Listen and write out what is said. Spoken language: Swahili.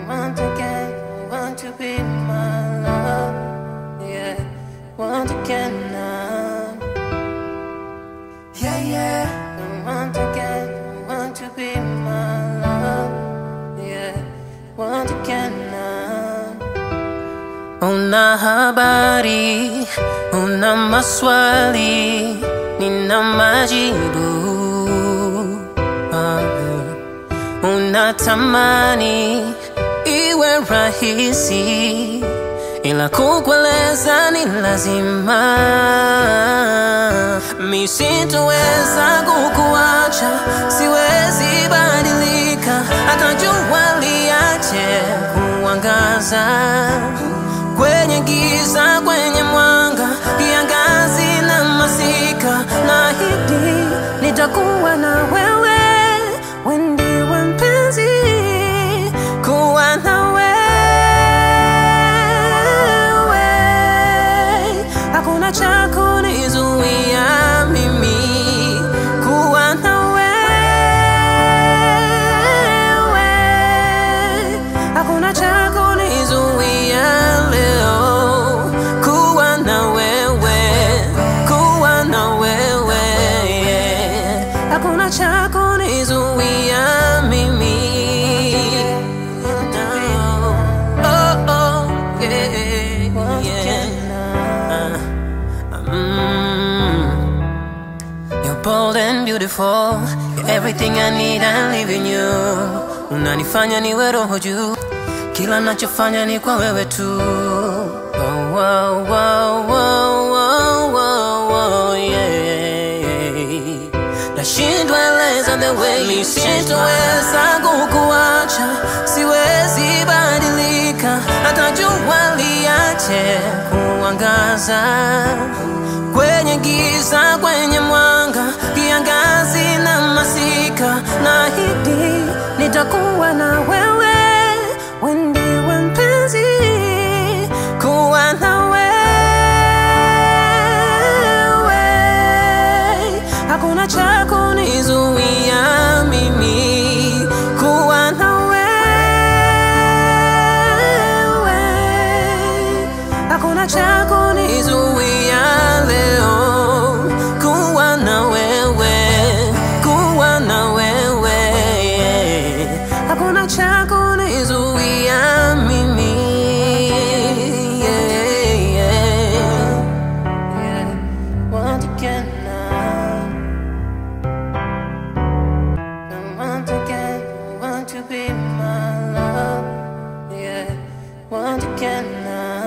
want again, want to be my love. Yeah, want again now. Yeah, yeah. Want again, want to be my love. Yeah, want again now. Una habari, una maswali, nina majibu. Ah, Unatamani iwe rahisi, ila kukueleza ni lazima. Mi sitoweza kukuacha, siwezi badilika, hata jua liache kuangaza kwenye giza, kwenye mwanga, kiangazi na masika, naahidi nitakuwa na wewe, wewe ndiwe mpenzi, kuwa na wewe, hakuna cha kunizuia mimi kuwa na wewe, hakuna cha kunizuia leo kuwa na wewe, kuwa na wewe, hakuna cha kunizuia mimi. Oh, oh, yeah, yeah. Mm. You're bold and beautiful. You're everything I need, I live in you. Unanifanya niwe roho juu, kila nachofanya ni kwa wewe tu. Oh, oh, oh, oh, oh, oh, oh, yeah. Nashindwa eleza the way mi sitoweza kukuacha, siwezi badilika, hata jua liache kuangaza kwenye giza, kwenye mwanga, kiangazi na masika, naahidi nitakuwa na wewe, wewe ndiwe mpenzi, kuwa na wewe, hakuna cha kunizuia mimi kuwa na wewe, hakuna cha kunizuia leo kuwa na wewe, kuwa na wewe, hakuna cha kunizuia mimi. Yeah, yeah. Yeah. Want again now. I want again, want to be my love. Yeah, want again now.